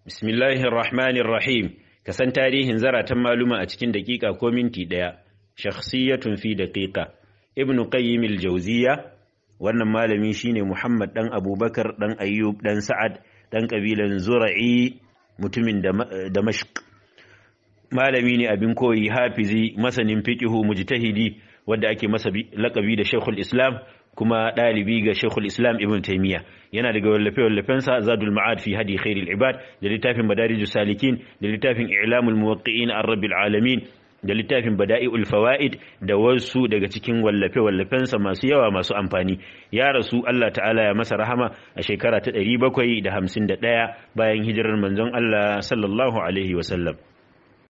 Bismillahir Rahmanir Rahim. Ka san tarihin zaratan maluma a cikin daƙiƙa ko minti ɗaya. Shakhsiyatun fi daƙiƙa. Ibn Qayyim al-Jawziyya wannan malami shine Muhammad dan Abubakar dan Ayyub dan Sa'ad dan kabilan Zura'i mutumin Damashq. Malami ne abin koyi hafizi masanin fiqihu mujtahidi wanda ake masa lakabi da Sheikhul Islam kuma ɗalibi ga Sheikhul Islam Ibn Taymiyyah yana daga wallafe-wallafensa Zadul Ma'ad fi Hadi Khairil Ibad da littafin Madarijus Salikin da littafin I'lamul Muwaqqi'in Ar-Rabbil Alamin da littafin Bada'i'ul Fawaid da wasu daga cikin wallafe-wallafensa masu yawa masu amfani ya rasu Allah ta'ala ya masa rahama a shekara ta 751 bayan hijirar manzon Allah sallallahu alaihi wasallam